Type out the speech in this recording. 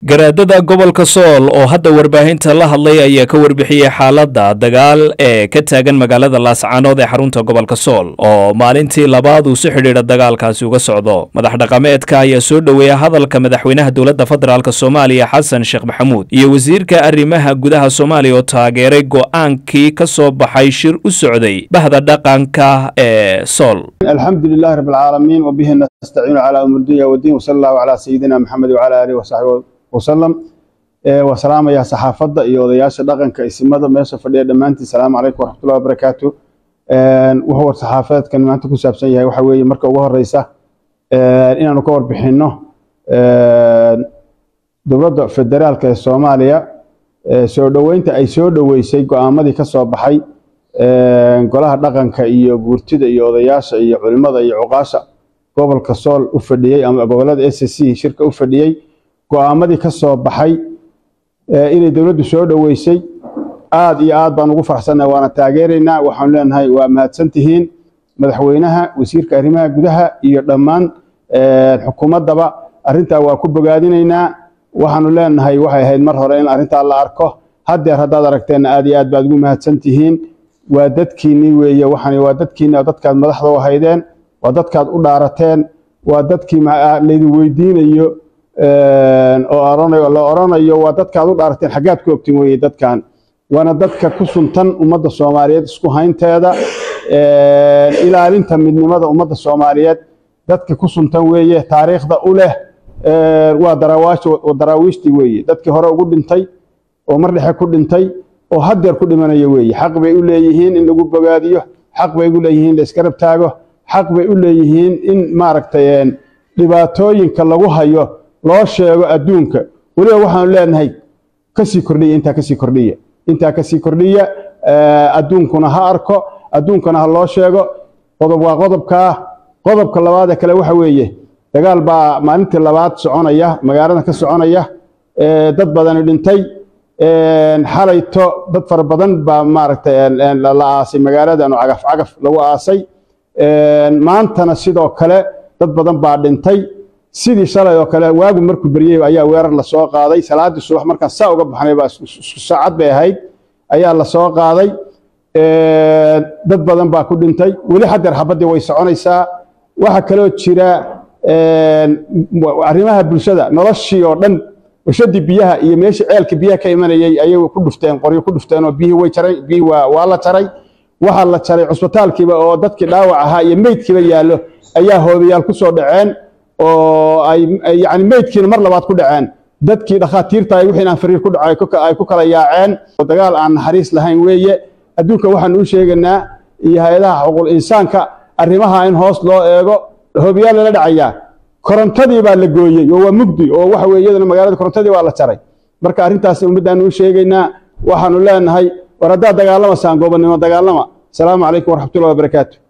garaadada gobolka sool oo hadda warbaahinta la hadlay ayaa ka warbixiyey xaaladda dagaal ee ka taagan magaalada laascaanood ee xarunta gobolka sool oo maalintii labaad uu si xidhiidha dagaalkaasi uga socdo madax dhaqameedka ayaa soo dhoweeya hadalka madaxweynaha dowladda federaalk soomaaliya xasan sheekh maxamuud iyo wasiirka arrimaha gudaha soomaaliya oo taageeray go'aankii ka soo baxay shir u socday bahda dhaqanka ee sool الحمد لله رب العالمين وبه نستعين على أمر الدنيا والدين وصلى الله على سيدنا محمد وعلى آله وصحبه وسلم وسلام يا صحافة iyo odayaasha dhaqanka isimada meesha fadhiya dhammaantiin salaamu calaykum waraxmatullahi wabarakaatu wuxuu war saxaafadeedkan maanta ku saabsan yahay waxa weeye marka ugu horeysa inaanu ka warbixinno dowladda federaalka ee soomaaliya soo dhoweynta ay soo dhoweysay go'aamadii ka soo baxay golaha dhaqanka iyo guurtida iyo odayaasha iyo culimada iyo cuqaasha gobolka sool u fadhiyey ama gobolada s c shirka u fadhiyey go'aamadii ka soo baxay inay dowladdu soo dhoweysay aad iyo aad baan ugu farxsannahay waana taageeraynaa waxaanu leenahay waa mahadsan tihiin madaxweynaha wasiirka arrimaha gudaha iyo dhammaan xukuumaddaba arrintaa waa ku bogaadinaynaa waxaanu leenahay waxay ahayd mar hore in arrintaa la arko haddeer haddaad aragteenna aad iyo aad baad ugu mahadsan tihiin waa dadkiinnii weeye waxaan waa dadkiinni oo dadkaad madaxda u haydeen waa dadkaad u dhaarateen waa dadkii laydin weydiinayo oo la oranayo waa dadkaad u dhaarateen xaggaad ku ogtin weeye dadkan waana dadka ku suntan ummadda soomaaliyeed isku haynteeda ilaalinta midnimada ummadda soomaaliyeed dadka ku suntan weeye taariikhda u leh waa daraawiishtii weeye dadkii hore ugu dhintay oo mar dhexe ku dhintay oo haddeer ku dhimanaya weeye xaq bay u leeyihiin in lagu bogaadiyo xaq bay u leeyihiin in la iska rab taago xaq bay u leeyihiin in maaragtay dhibaatooyinka lagu hayo loo sheego adduunka weliba waxaanu leenahay kasii kordhiya intaa kasii kordhiya intaa kasii kordhiya adduunkuna ha arko adduunkana ha loo sheego qodob waa qodobkaa qodobka labaadee kale waxa weeye dagaal baa maalintii labaad soconaya magaalada ka soconaya dad badani dhintay xalayto dad fara badan baa maaragtay la aasay magaaladan oo cagaf cagaf lagu aasay maantana sidoo kale dad badan baa dhintay sidii shalay oo kale waagu markuu beryey ayaa weerar lasoo qaaday salaaddii subax markaan saa uga baxnay baa isku saacad bay ahayd ayaa lasoo qaaday dad badan baa ku dhintay weli haddeer xabaddii way soconaysaa waxaa kaloo jira arrimaha bulshada noloshii oo dhan washadii biyaha iyo meeshii ceelka biyaha ka imanayay ayay ku dhufteen qoryo ku dhufteen oo biyihii way jaray biyihii waa waa la jaray waxaa la jaray cusbitaalkiiba oo dadkii dhaawac ahaa iyo meydkiiba yaallo ayaa hoobayaal ku soo dhaceen oo ay yacni meydkiina mar labaad ku dhaceen dadkii dhakhaatiirta ay wixii aan fariir ku dhacay ay ku kala yaaceen dagaal aan naxariis lahayn weeye adduunka waxaanu u sheegaynaa iyo hay-adaha xuquuqul insaanka arrimaha in hoos loo eego hoobayaal lala dhacayaa korontadii baa la gooyey oo waa mugdi oo waxa weye iyadana magaalada korontadii waa la jaray marka arrintaas ummaddaanu u sheegaynaa waxaanu leenahay war haddaad dagaalamasaan goobannimo dagaalama asalaamu calaykum waraxmatullahi wabarakaatu